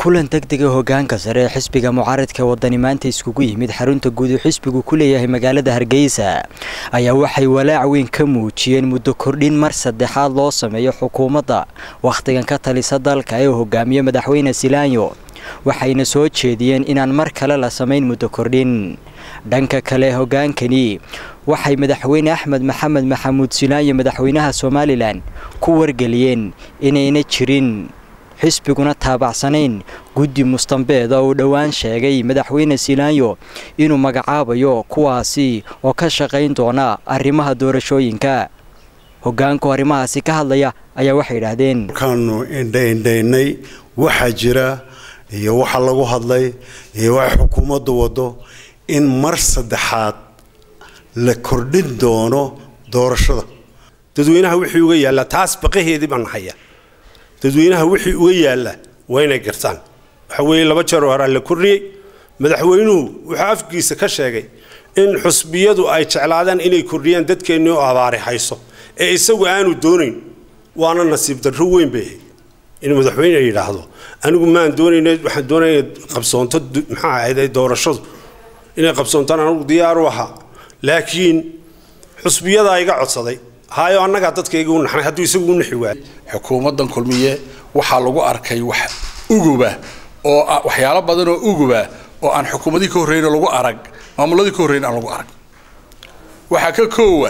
kulan degdega hogaanka sare ee xisbiga mucaaradka wadani maanta iskugu yimid xarunta guud uu xisbigu ku leeyahay magaalada hargeysa ayaa waxay walaac weyn ka muujiyeen muddo kordhin mar saddexaad loo sameeyo xukuumadda wakhtigan ka talisa dalka ee hogaamiye madaxweyne silaanyo waxayna soo jeediyeen inaan mar kale la samayn muddo kordhin dhanka kale hogaankani waxay madaxweyne axmed maxamed maxamuud silaanyo madaxweynaha somalilan ku wargeliyeen inayna jirin xisbiguna taabacsanayn guddi mustambeeda uu dhowaan sheegay madaxweyne silaanyo inuu magacaabayo kuwaasi oo ka shaqayn doona arrimaha doorashooyinka hogaanku arrimahaasi ka hadlaya ayaa waxay idhaahdeen markaanu indhaindhaynay waxaa jira iyo waxa lagu hadlay iyo waxa xukuumaddu wado in mar saddexaad la kordhin doono doorashada dadweynaha wixii uga yaallaa taas baqaheedii baan haya dadweynaha wixii uga yaalla waa inay gartaan waxa weeye laba jeer oo horaa la kordhiyey madaxweynuhu wuxuu afkiisa ka sheegay in xusbiyadu ay jeclaadaan inay kordhiyaan dadkeennii oo abaari hayso ee isagu aanu doonayn waana nasiib darro weyn bay ahayd in madaxweyne yidhaahdo anigu maan doonayna waxaan doonaya qabsoonto maxaa ahayd doorashadu inay qabsoontaan anigu diyaar u ahaa laakiin xusbiyadaa iga codsaday hayo annagaa dadkayga u naxnay hadduu isagu u naxi waayo xukuumaddan kulmiye waxaa lagu arkay wax uguba oo waxyaalo badan oo uguba oo aan xukuumadii ka horreyn lagu arag maamuladii ka horreyn aan lagu arag waxaa ka koowa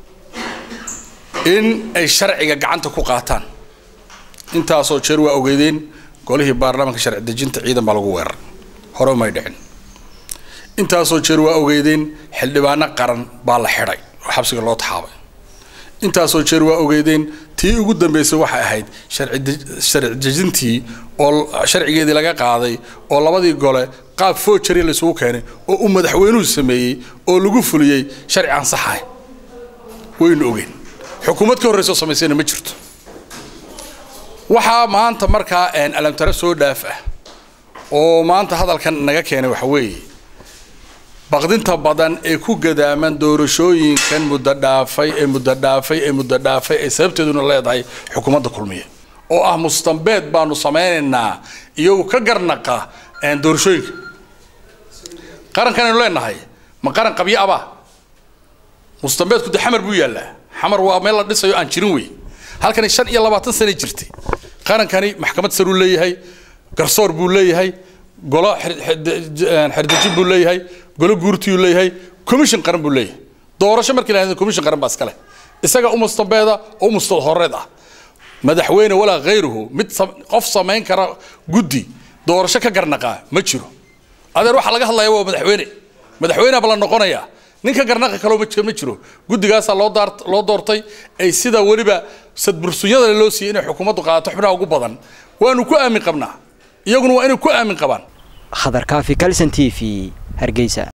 in ay sharciga gacanta ku qaataan intaasoo jeer waa ogeydeen golihii baarlamaanka sharci dejinta ciidan baa lagu weerar hore may dhicin intaasoo jeer waa ogeydeen xildhibaano qaran baa la xidhay oo xabsiga loo taxaabay intaasoo jeer waa ogeydeen tii ugu dambeysay waxay ahayd sharci dejintii oo sharcigeedii laga qaaday oo labadii gole qaab foojari laysugu keenay oo uu madaxweynuhu sameeyey oo lagu fuliyey sharci aan saxahay waynu ogeen xukuumad ka horreysoo samaysayna ma jirto waxaa maanta markaa alamtare soo dhaaf ah oo maanta hadalkan naga keenay waxa weeye baqdinta badan ee ku gadaaman doorashooyinkan muddo dhaafay ee muddo dhaafay ee muddo dhaafay ee sababteeduna leedahay xukuumadda kulmiye oo ah mustambeed baanu samaynaynaa iyagu ka garnaqa doorashooyinka qarankanaynu leenahay ma qaran qabyo abaa mustambeedku de xamar buu yaallaa xamar waa meel la dhisayo aan jirin wey halkani shan iyo labaatan sana jirtay qarankani maxkamad saruu leeyahay garsoor buu leeyahay golo xerdejin buu leeyahay golo guurtiyuu leeyahay commission qaran buu leeyahay doorasho markii la commission qaran baa iskale isaga u mustambeeda oo u mustad horeed ah madaxweyne walaa khayruhu mid qof samayn kara guddi doorasho ka garnaqaa ma jiro adeer waxaa laga hadlaya waa madaxweyne madaxweyneaba la noqonayaa ninka garnaqa kaloo ma jiro guddigaasaa loo loo doortay ay sida weliba sadbursunyada loo siiyey inay xukuumaddu qaadato xubnaha ugu badan waanu ku aamin qabnaa iyaguna waa inay ku aamin qabaan khadar kaafi kalson t v hargeysa